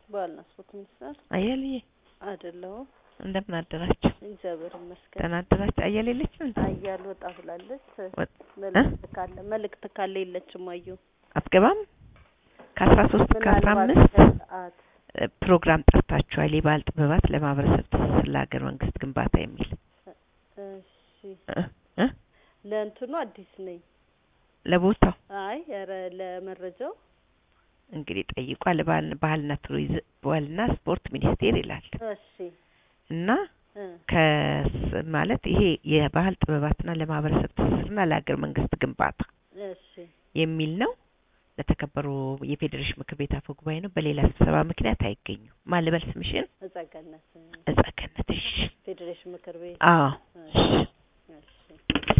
ባህልና ስፖርት ሚኒስቴር አያልዬ አይደለሁም። እንደምን አደራችሁ? እግዚአብሔር ይመስገን። ደህና አደራችሁ? አያሌ የለችም እንዴ? አያል ወጣ ብላለች። ወጥ- መልእክት ካለ መልእክት ካለ የለችም። አዩ አትገባም? ከአስራ ሶስት እስከ አስራ ምናልባት አምስት ሰዓት እ፣ ፕሮግራም ጠርታችኋል። የባህል ጥበባት ለማህበረሰብ ትስስር ለሀገር መንግስት ግንባታ የሚል እሺ፣ እ እ ለእንትኑ አዲስ ነኝ። ለቦታው አይ ኧረ ለመረጃው እንግዲህ ጠይቋል። ባህል ባህልና ቱሪዝም ባህልና ስፖርት ሚኒስቴር ይላል እሺ እና እ ከስ ማለት ይሄ የባህል ጥበባትና ለማህበረሰብ ትስስርና ለሀገር መንግስት ግንባታ እሺ የሚል ነው። ለተከበሩ የፌዴሬሽን ምክር ቤት አፈ ጉባኤ ነው። በሌላ ስብሰባ ምክንያት አይገኙም። ማን ልበል ስምሽን? እጸገነት እጸገነት። እሺ። ፌዴሬሽን ምክር ቤት አዎ። እሺ እሺ። እሺ